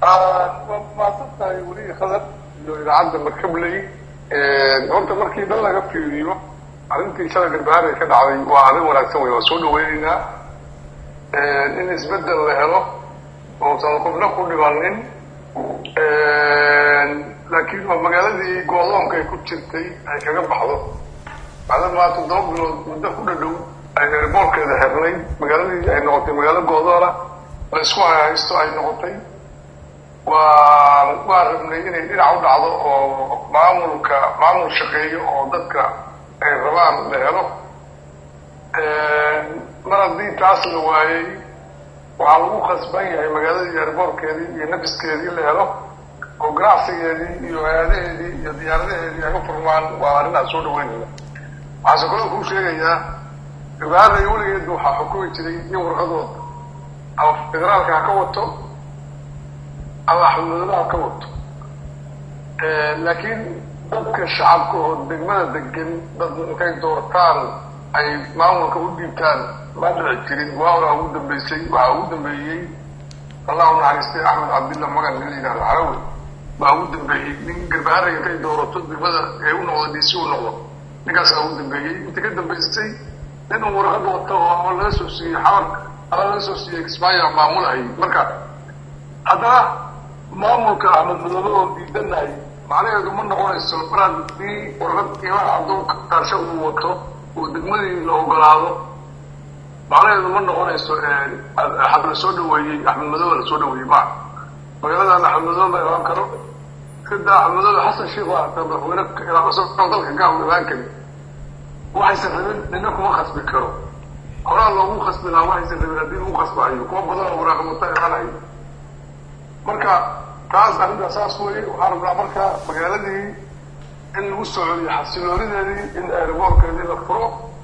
waa mahadsan tahay weli khadar iyo idaacadda markabley horta markii dhan laga fiiriyo arrintii shala garbahaare ka dhacday waa arrin wanaagsan wey waa soo dhaweynaynaa in isbeddel la helo oosan qofna ku dhibanin laakiin waa magaaladii goodoonka ay ku jirtay ay kaga baxdo maadamaa toddoba bilood muddo ku dhadhow ay erboolkeeda xirnay magaaladii ay noqotay magaalo goodoona la isku haysto ay noqotay waa waa rabnay inay dhinac u dhacdo oo maamulka maamul shaqeeyo oo dadka ay rabaan la helo mar haddii taas la waayey waxaa lagu khasban yahay magaaladii erboorkeedii iyo nafiskeedii la helo oo ganacsigeedii iyo hay-adaheedii iyo diyaaradaheedii ay u furmaan waa arrinaa soo dhaweynaya waxaase kaloo kuu sheegayaa gabaarday weligeedba waxaa xukumi jiray in warqadooda ama federaalka ha ka wato ama axmedmadoobe ha ka wato laakiin dadka shacabka oo degmada degan dad intay doortaan ay maamulka u dhiibtaan ma dhici jirin waawaa ugu dambeysay waxaa ugu dambeeyey allahu naxariistay axmed cabdilla magan nin la yidhahdo carawi baa ugu dambeeyey nin garbaharag intay doorato degmada ee u noqdo dc u noqdo ninkaasaa ugu dambeeyey inta ka dambaystay nin uu warqad wato oo ama laga soo siiyey xabarka ama laga soo siiyey kismaayo maamulahayy marka haddana maamulka axmed madoobe oo diidanahay macnaheedu ma noqonayso mar haddii warqad qiimaha adduunka kaarsha uu wato oo degmadii la ogolaado macnaheedu ma noqonayso xad la soo dhaweeyey axmed madoobe la soo dhaweeyey ma magaaladan axmed madoobe ma imaan karo sida axmed madoobe xasan sheikh waa hata madaxweyne isagoo dalka gaal imaan kari waxaysan rabin nina kuma khasbi karo horaa loogu khasbi lahaa waxaysan rabin haddii lagu khasbahayo kuwa badan oo waraaqamata imaanayo marka taas arrintaa saas weye waxaa rabnaa marka magaaladii in lagu soo celiyo xasiloonideedii in airboorkeedii la furo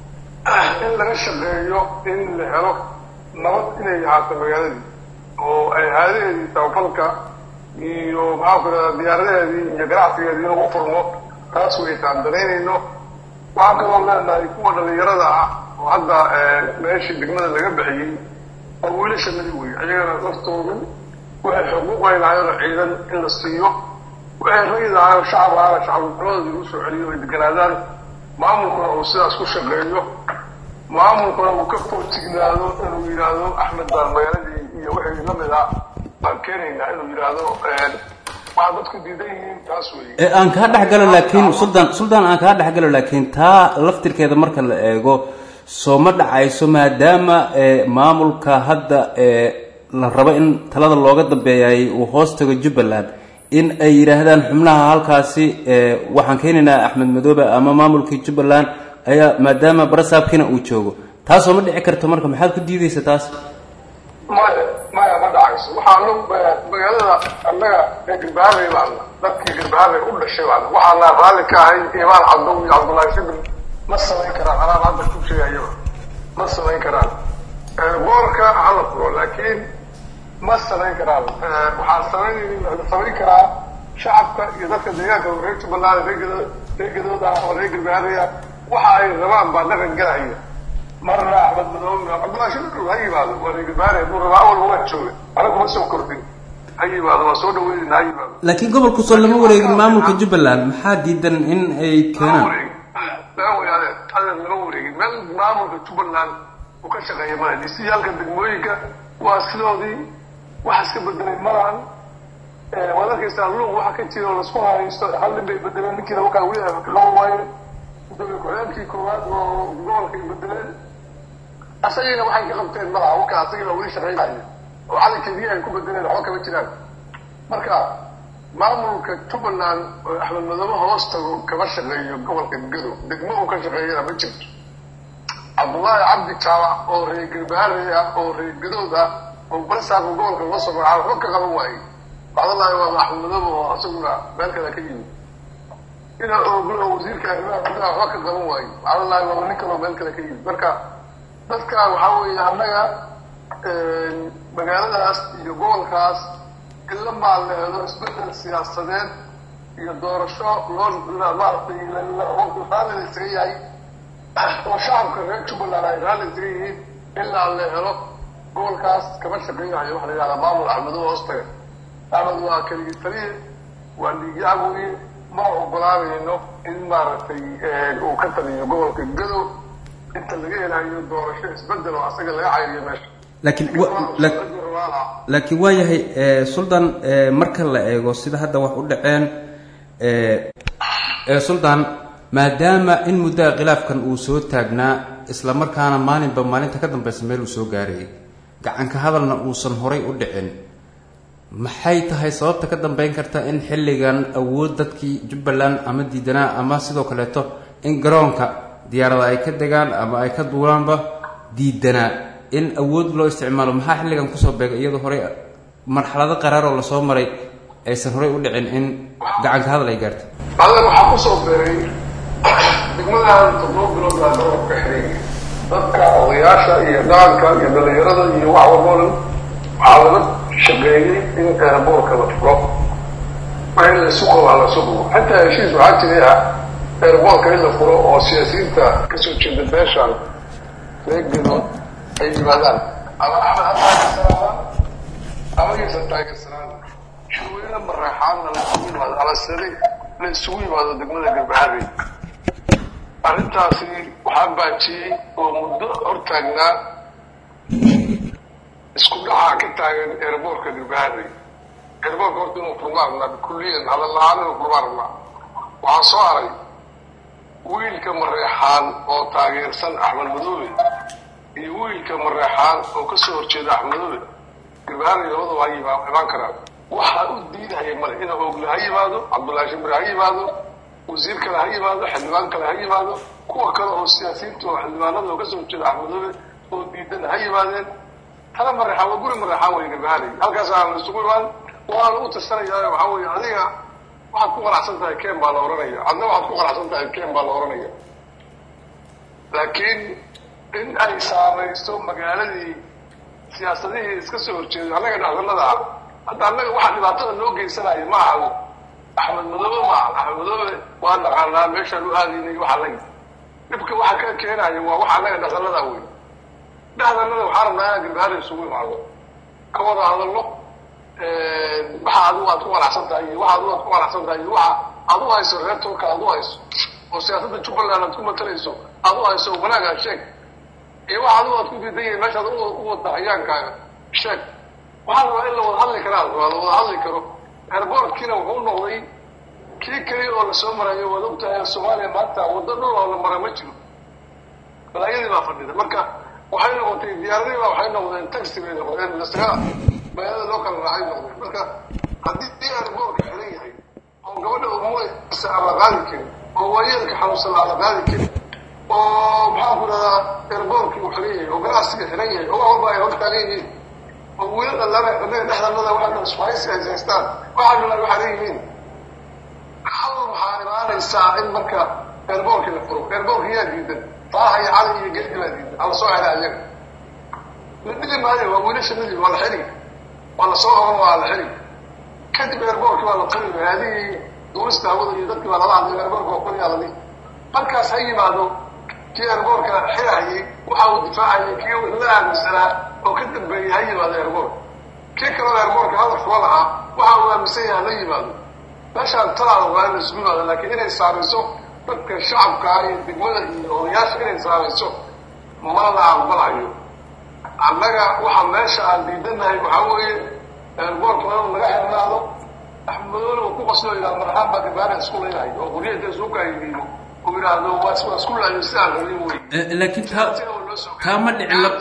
in laga shaqeeyo in la helo nabad inay ahaato magaaladii oo ay haadaheedii tabafalka iyo maxaa ku irahdaa diyaaradaheedii iyo ganacsigeedii lagu furmo taas way taan danaynayno waxaan kaloo leenahay kuwa dhalinyarada ah oo hadda meeshii degmada laga bixiyey oo wiilashanadi wey ayagana laftoodu waxay xuquuq ay lahaayoo ciidan in la siiyo waxay ragi lahaayoo shacab ahaana shacabnimadoodii lagu soo celiyo ay deganaadaan maamulkuna uu sidaas ku shaqeeyo maamulkuna uu ka foojignaado inuu yidhaahdo axmed baan magaaladii iyo wixii lamid ah baan keenaynaa inuu yidhaahdo waa dadku diidan yihiin taas wey aan kaa dhex galo laakiin suldaan suldaan aan kaa dhex galo laakiin taa laftirkeeda marka la eego soo ma dhacayso maadaama maamulka hadda la rabo in talada looga dambeeyay uu hoos tago jubbaland in ay yidhaahdaan xubnaha halkaasi waxaan keenaynaa axmed madoobe ama maamulkii jubbaland ayaa maadaama barasaabkiina uu joogo taasoo ma dhici karto marka maxaad ku diidaysa taas maya maya ma dhacayso waxaa lo magaalada annaga ee garbaharey baana dadkii garbaharey u dhashay baana waxaana raalli ka ahay imaan cabdow iyo cabdullaahi shibir ma samayn karaan anaan hadda ku sheegayaba ma samayn karaan boorka hala furo laakiin ma samayn karaan waxaa samayn samayn karaa shacabka iyo dadka deegaanka reer jubbaland reegado reegadood ah oo reer garbaharey ah waxa ay rabaan baa dhaqan galaya marna axmed madoobe cabdullahi shibir ha yimaado waa reer garbaharey hadduu rabaa awalba waa jooga anagu ma soo kordhin ha yimaado waa soo dhaweynayna ha yimaado laakiin gobolku soo lama wareegin maamulka jubbaland maxaa diidan in ay keenaan laga wareeg adeer laga wareegin meel maamulka jubbaland uu ka shaqeeya male disiyaalka degmooyinka waa sidoodii waxa iska bedelay malaan waad arkaysaa luuq waxa ka jira oo lasku haysto hal nin bay bedeleen ninkiina wakaa weli loo waayo gudoomiye ku-xigeenkii koowaad oo gobolkay bedeleen asagiina waxay ka qabteen malaha wakaa asagiina weli shaqeynaya oo calankeedii ay ku bedeleen waxba kama jiraan marka maamulka jubbaland oo axmed madoobe hoos tago kama shaqeeyo gobolka gado degmo uu ka shaqeeyana ma jirto cabdullaahi cabdi jaabac oo reer garbaharey ah oo reer gadood ah oo barasaabka gobolka loo soo magacaabo waxba ka qaban waaye bacdallahi waa axmed madoobe oo isaguna meel kale ka yimid ina ooglo oo wasiirka arrimaha gudaha waxba ka qaban waaye bacdallahi waaba nin kaloo meel kale ka yimid marka dadka waxaa weeye annaga magaaladaas iyo gobolkaas in la maalmeedo isbedel siyaasadeed iyo doorasho loo maaragtay raalli la isaga yahay oo shacabka reer jubbaland ay raalli isaga yihiin ilaa la helo gobolkaas kama shaqeynayo waxa la yidhahdaa maamul axmedo hoostaga axmed waa keligii taliye waa dhiigyac weye ma ogolaanayno in maaragtay uu ka taliyo gobolka gado inta laga helayo doorasho isbedel oo asaga laga cayriyo meesha laakiin laakiin waa yahay suldan marka la eego sida hadda wax u dhaceen suldan maadaama in muddaha khilaafkan uu soo taagnaa isla markaana maalinba maalinta ka dambaysa meel uu soo gaarayay gacanka hadalna uusan horay u dhicin maxay tahay sababta ka dambeyn karta in xilligan awood dadkii jubbaland ama diidanaa ama sidoo kaleeto in garoonka diyaarada ay ka degaan ama ay ka duulaanba diidanaa in awood loo isticmaalo maxaa xilligan kusoo beegay iyadoo horey marxalado qaraar oo lasoo maray aysan horey u dhicin in gacanka hadal ay gaarto adag waxaa kusoo beeray degmadahan toddoba bilood baa gobolka xiray dadka odayaasha iyo dhaqanka iyo dhalinyarada iyo wax walboo dhan waxaa laga shaqeeyey in eeraboorka la furo waa in laysu qabo ha laysu qabo xataa heshiis waxaa jiray ah eeraboorka in la furo oo siyaasiyiinta kasoo jeeda beeshan reegano ay yimaadaan ama axmed ha taagersanaadaan ama yaysan taagersanaan shurweyne mareexaanna la isugu yimaado alasade la isugu yimaado degmada garbaharey arrintaasi waxaa baajiyey oo muddo hortaagnaa isku dhacaa ka taagan eeraboorka garbaharey eeraboorka horta inuu furmaa rabnaa bikulliyan hadal la-aan inuu furmaa rabnaa waxaa soo haray wiilka mareexaan oo taageersan axmed madoobe iyo wiilka mareexaan oo kasoo horjeeda axmed madoobe garbaharey labadaba ha yima imaan karaan waxaa u diidahaya male ina ogle ha yimaado cabdullaahi shimre ha yimaado wasiir kale ha yimaado xildhibaan kale ha yimaado kuwa kale oo siyaasiyiinta oo xildhibaanada oo kasoo horjeeda axmed madoobe oo diidan ha yimaadeen tala mareexaan waa guri mareexaan wey garbaharey halkaasaa la isugu imaan waa lagu tasanayaa waxaa weye adiga waxaad ku qanacsan tahay ken baa la ohanaya adna waxaad ku qanacsan tahay ken baa la ohanaya laakiin in ay saamaysto magaaladii siyaasadihii iska soo horjeeday annaga dhexdanada ah hadda annaga waxaa dhibaatada noo geysanaya ma aha axmed madoobe maaha axmed madoobe waa naqaanaa meeshaan u aadaynay waxaa la dhibka waxa ka keenaya waa waxa annaga dhexdanada wey dhexdanada waxaa rabnaa inaan garbahaada isugu imaado ka wada hadalno waxa adigu aad ku qanacsan tahay iyo waxa adigu aad ku qanacsan tahay iyo waxa aad u hayso reer tolka aad u hayso oo siyaasadda jubbaland aad ku matalayso aad u hayso wanaagaa sheeg iyo waxa adigu aad ku diidan yahay meeshaad u wada hayaankaaga sheeg waxaa rabaa in la wada hadli karaa waa la wada hadli karo airboortkiina wuxuu noqday kii keliya oo lasoo marayo waad ogtahay soomaaliya maanta waddo dhul oo la mara ma jiro balaayadii baa fadhida marka waxay noqotay diyaaradii baa waxay noqdeen taxi bay noqdeen lasaga magaalada loo kala raacay noqdeen marka haddii airboortka xiran yahay oo gabadha umulaysa aan la qaadi karin oo waayeelka xanuunsan aan la qaadi karin oo maxaan ku dhahdaa airboortkii uu xiran yahay oo ganacsiga xiran yahay oo wax walba ay hortaagan yihiin oo wiilal allana annaga dhexdanada waxaa dhan isfahaysi ay haystaan waxaa dhan waxaa leeyihiin hal waxaa imaanaysaa in marka airboortkii la furo airboortka yaa diidan faaha iyo cali iyo geedi baa diidan ala soo xela ayaga la dhili maayo waa wiilashanadii waa la xili waa la soo qaban waa la xili kadib airboortkii waa la qali haadihii duurista hawada iyo dadkii baa lala hadlay airboortka waa qaliyaa ladi markaas ha yimaado kii airboortka xirayay waxa uu difaacayay kii la aaminsanaa oo ka dambeeyey ha yimaado airboort kii kaloo airboortka hadal fula lahaa waxa uu aaminsan yaha la yimaado meeshaan talaada waa in la isugu yimaado laakiin inay saamayso dadka shacabkaa iyo degmada iyo odayaasha inay saamayso ma la aqbalayo annaga waxa meesha aan diidanahay waxaa weeye airboortka waa inuu naga xirnaado axmedoole uu ku qaslo yidhahdo marxaan baa gabaana isku leeyahay oo quryada isugu kaayidiino uu yidhaahdo waa waa isku laayo sidaan rabin wey laakiin taa taa ma dhicin la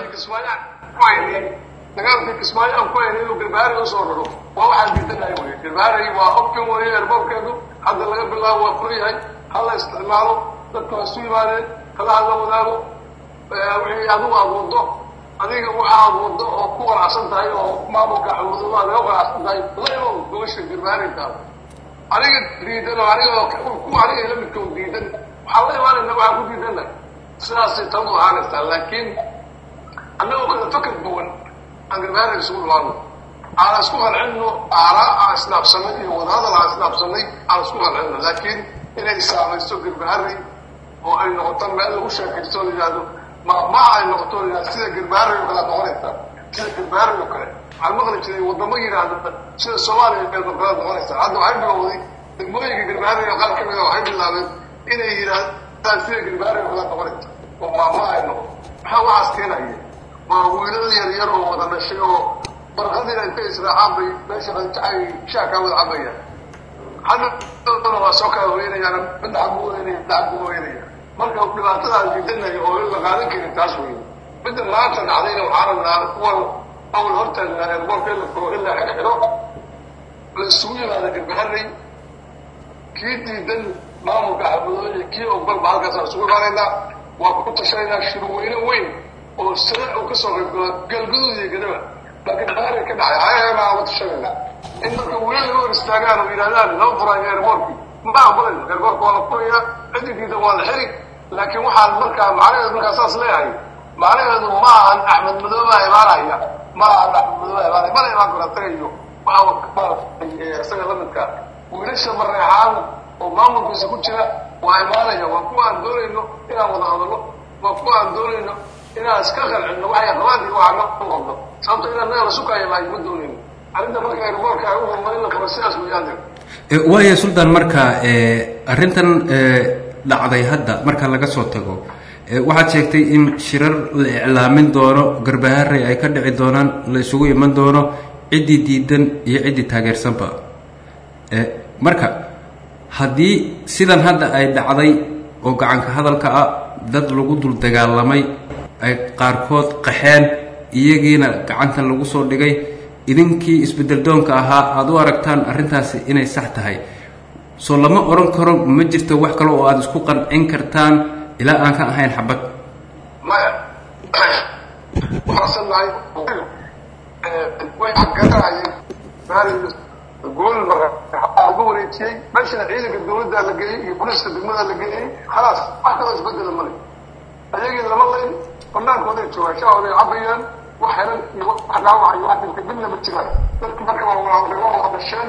dagaalkii kismaayo aan ku haynay inuu garbaari usoo raro waa waxaan diidanahay wey garbaari waa option weeye airboortkeedu hadda laga bilaabo waa fur yahay hala isticmaalo dadka waa isu yimaadeen kala hadla wadaago wixii adigu aad wado adiga waxa aad wado oo ku qanacsan tahay oo maamulka xamuudada laga qanacsan tahay la imow gobasha garbaarigaada aniga diidan oo aniga ku aniga la midka diidan waxaan la imaanayna waxaan ku diidana sidaasay tadu ahaanaysaa laakiin annagoo kala fakar duwan aan garbaari isugu dhawaano aan isku qalcinno aaraa aan isdhaafsanay iyo wadahadal aan isdhaafsanay aan isku qalcinno laakiin inay saamayso garbaari oo ay noqoto meel lagu sheekaysto la yidhahdo ma ma ay noqoto la yidhahdo sida garbaari oo kala noqonaysa sida galbahaari oo kale waxaan maqli jiray wadamo yidhaahda sida soomaaliya meel maqalad noqonaysa hadda waxay bilowday degmooyinka galbahaariga qaar kamida waxay bilaabeen inay yidhaahdaan sida galbahaari oo kala noqonaysa oo maamahayno maxaa waxaas keenaya waa wiilal yar yar oo wada dhashay oo barqadiina intay israacaan bay meesha qanjacay shaakaa wada cabayaan hadhana waa soo kala weynayaan midna xag buu weynaya midna xag buu weynaya marka dhibaatadaas diidanaya oo in la qaadan karin taas weeye midda maanta dhacdayna waxaa rabnaa kuwan awl hortaagnaa eerboorka in la furo in la xirxiro la isugu yimaada garbaharey kii diidan maamulka xamadooye kii ogbalba halkaasaan isugu imaanaynaa waa ku tashanaynaa shirweyne weyn oo sare uu kasoo qaybgalo galguduud iyo gadaba baa garbaharey ka dhacay ayaganaa uga tashanaynaa in marka weli laga hor istaagaan oo yidhahdaan lama furaayo eerboorkii ma aqbalayno eerboorka waa la furayaa cidigiida waa la xiri laakiin waxaan markaa macnaheedu markaa saas leeyahay macnaheedu ma ahan axmed madooba imaanaya ma ahan axmed madooba imaanaya mana imaan karo asaga iyo waxaa isaga lamidka wiilasha mareexaan oo maamulkiisa ku jira waa imaanaya waa kuwa aan doonayno inaan wada hadalno waa kuwa aan doonayno inaan iska qalcino waxay qabaan iyo waxaa noo qabno sababto inaan naga la sukaayo maayo ma doonayno arrinta marka airboorka ay u horumarin la qabo sidaas weeyaan waaya suldaan marka arrintan dhacday hadda marka laga soo tago waxaad sheegtay in shirar la iclaamin doono garbaharey ay ka dhici doonaan la isugu iman doono ciddii diidan iyo ciddii taageersanba marka haddii sidan hadda ay dhacday oo gacanka hadalka ah dad lagu dul dagaalamay ay qaarkood qaxeen iyagiina gacanta lagu soo dhigay idinkii isbedel doonka ahaa aada u aragtaan arrintaasi inay sax tahay soo lama odhan karo ma jirto wax kale oo aada isku qancin kartaan ilaa aan ka ahayn xabad maya waxaasan nahay way garanayeen gool mara laga wareejiyey meeshana ciidanka dawladda la geeyey iyo booliiska degmada la geeyey khalaas wax kaloo isbedela male ayagii lama layn banaankooday joogaan shahooday cabayaan wax helan iyo wax dhaawac iyo wax dhintay midna ma jiraan dadkii marka waa walaaladay waa wada dhasheen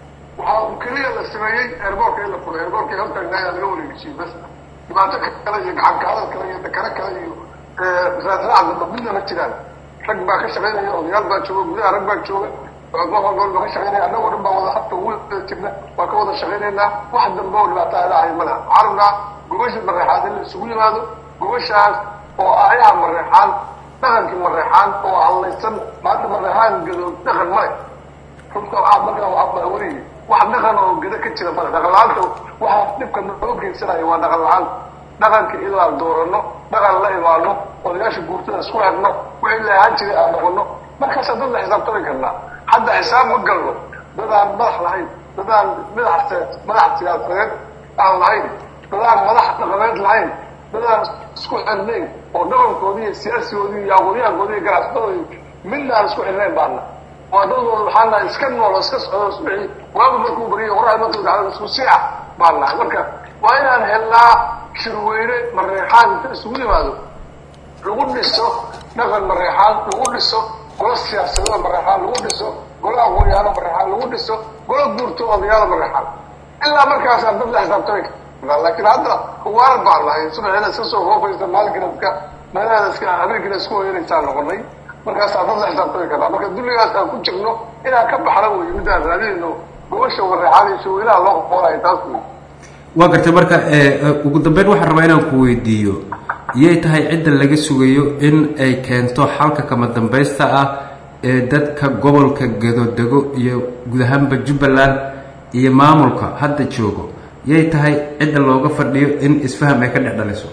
waxaa keliya la sameeyey eerboorka in la furay eerboorka hortaagnaaya laga wareejiyey bas dhibaato kale iyo gacanka hadal kale iyo dakaro kale iyo raasraacdaba midna ma jiraan rag baa ka shaqaynaya odayaal baa jooga gudaha rag baa jooga gobolgool baa ka shaqaynaya annagoo dhan baa wada habta ugu jirna waa ka wada shaqaynaynaa wax dambe oo dhibaato aadahay ma laha waxaa rabnaa gobasha mareexaan in la isugu yimaado gobashaas oo aayaha mareexaan dhaqankii mareexaan oo hallaysan maanta mareexaan gado dhaqan male runta waxaa markaa waxaa wariyay wax dhaqan oo gado ka jira male dhaqan la-aanta waxaa dhibka noo geysanaya waa dhaqan la-aanta dhaqanka ilaa doorano dhaqan la imaano odayaasha guurtada isku xirno wixii la ahaan jiray aan noqono markaasaa dad la xisaabtami karnaa hadda xisaab ma galno dad aan madax lahayn dad aan madax madax siyaasadeed aan lahayn dad aan madax dhaqameed lahayn dad aan isku xirnayn oo dhaqankoodii iyo siyaasigoodii iyo aqoonyahankoodii iyo ganacsadoodii midna aan isku xirnayn baana waa dadooda waxaana iska nool oo iska socdo wixii waagu markuu bariyo qoraxda markuu dhacdo isku siica baan nahay marka waa inaan helnaa shirweyne mareexaan inta isugu yimaado lagu dhiso dhaqan mareexaan lagu dhiso golo siyaasadada mareexaan lagu dhiso golo aqoonyahaano mareexaan lagu dhiso golo guurto odayaala mareexaan ilaa markaasaan dad la xisaabtami karnaa laakiin hadda waaran baan nahay subaxeeda iska soo hoofaysa maalinkiina iska meelaheeda iska habeenkiina isku hoyanaysaan noqonay markaasaa dad la xisaabtami karnaa marka dulligaas aan ku jirno inaan ka baxno wey midaan raadinayno gobasha mareexaan iyo shaweynaha loo qoqonayo taas wey waa gartay marka ugu dambeyn waxaan rabaa inaan ku weydiiyo iyay tahay cidda laga sugayo in ay keento xalka kama dambaysta ah ee dadka gobolka gadodego iyo guud ahaanba jubbaland iyo maamulka hadda joogo yay tahay cidda looga fadhiyo in isfaham ay ka dhex dhaliso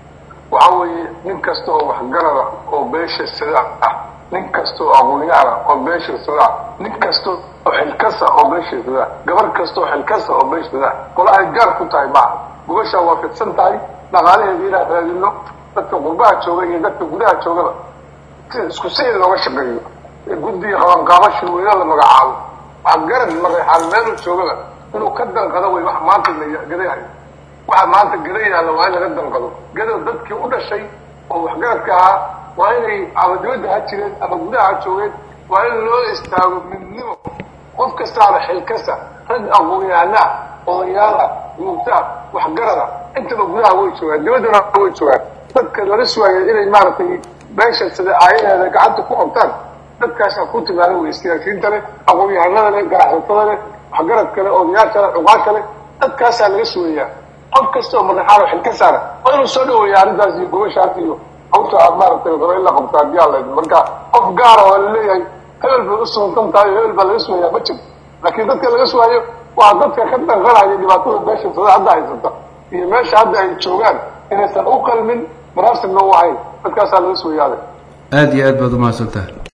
waxa weeye nin kasta oo waxgarada oo beesha sadaac ah nin kasta oo aqoonyahan ah oo beesha sadaac nin kasta oo xilkasa oo beesha sadaac gabar kasta oo xilkasa oo beesha sadaac qola ay gaar ku tahay maaha gubashaa waa fidsan tahay dhaqaalaheeda inaan raadino dadka qurbaha jooga iyo dadka gudaha joogaba si isku si in looga shaqeeyo guddiga qabanqaabo shirweyne la magacaabo waxgarad mareexaan meelu joogaba inuu ka danqado wey wax maanta la gadayahay waxa maanta gada yaalla waa in laga danqado gadow dadkii u dhashay oo waxgaradka ahaa waa inay ama dibadda ha jireen ama gudaha ha joogeen waa in loo istaago midnimo qof kastaaba xilkasa rag aqoon-yahanaa odayaala guurtaa waxgarada intaba gudaha way joogaan dibaddana way joogaan dadka laga sugaaya inay maaragtay meesha sida aayaheeda gacanta ku qabtaan dadkaasaa ku timaada wey siyaasiyiinta leh aqoon-yahanada leh ganacsatada leh waxgarad leh odayaasha leh cuqaasha leh dadkaasaa laga sugayaa qof kasta oo madaxaal xil ka saara waa inuu soo dhaweeya arrintaas iyo gobashaas iyo hawsha aad maaragtay raba in la qabtaa haddii alla idin marka qof gaara waa laleeyahay hebel bay u suguntan tahay hebel baa laga sugayaa ma jiro laakiin dadka laga sugaayo waa dadka ka danqanaya dhibaatada meesha sada hadda haysata iyo meesha hadda ay joogaan inaysan u qalmin manaasibna u ahayn dadkaasaa laga sugayaaday aada iyo aad baad umahadsantahay